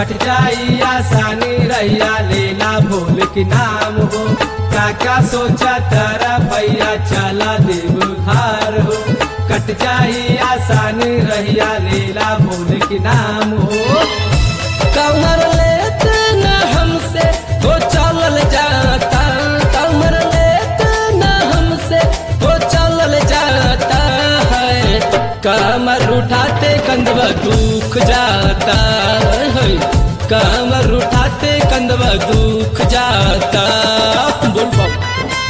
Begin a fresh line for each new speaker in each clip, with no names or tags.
कट जाई आसानी रैया लेला भोल के नाम हो काका सोचा तारा भैया चला देव धार हो कट जाई आसानी रैया लेला भोल के नाम हो
कमर लेते न हमसे वो चलल जाता कमर लेते न हमसे वो चलल जाता है कमर उठाते कंधवा दुख जाता है कमर उठाते कंधवा दुख जाता बोल बाबा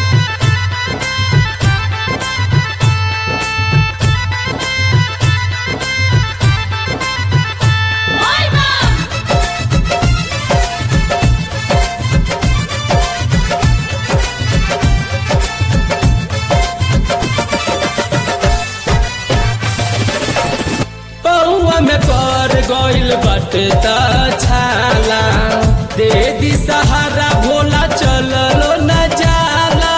पौआ में पर गइल बाटे त छाला दे दी सहारा भोला चललो न जाला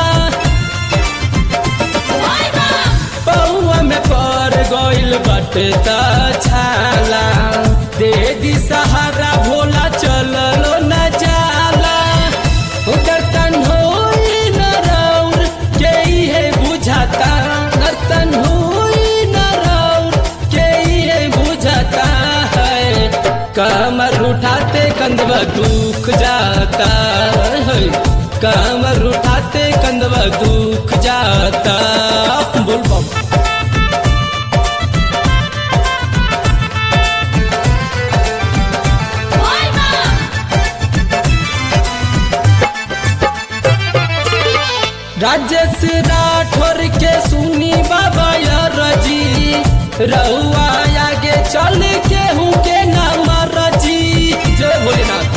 पौआ में पर गइल बाटे त छाला दे दी सहारा भोला चललो न जाला दर्शन होई न रौर के है बुझाता दर्शन होई न रौर के है बुझाता है कमर उठाते कंधवा दुख जाता है कमर उठाते कंधवा दुख जाता बोल बाबा राजेश राठौर के सुनी बाबा रजी रहुआ आगे चल के हूँ के नाम रजी जय भोलेनाथ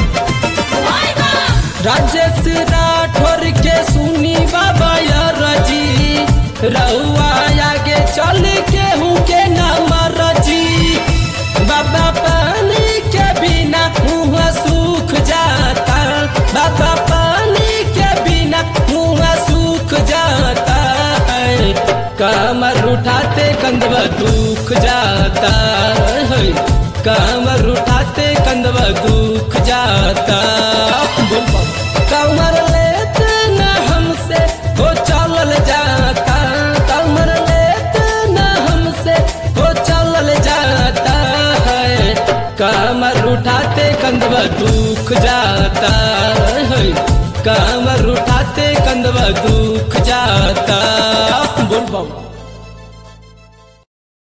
राजेश राठौर के सुनी बाबा रजी रहुआ आगे चल के हूँ के नाम रजी बाबा पानी के बिना मुँह सूख जाता बाबा पानी के बिना मुँह सूख जाता है कमर उठाते कंधवा दुख जाता है कमर उठाते कंधवा दुख जाता बोल बाबा। कमर लेते न हमसे वो चलल जाता कमर लेते न हमसे वो चलल जाता है कमर उठाते कंधवा दुख जाता है कमर उठाते कंधवा दुख जाता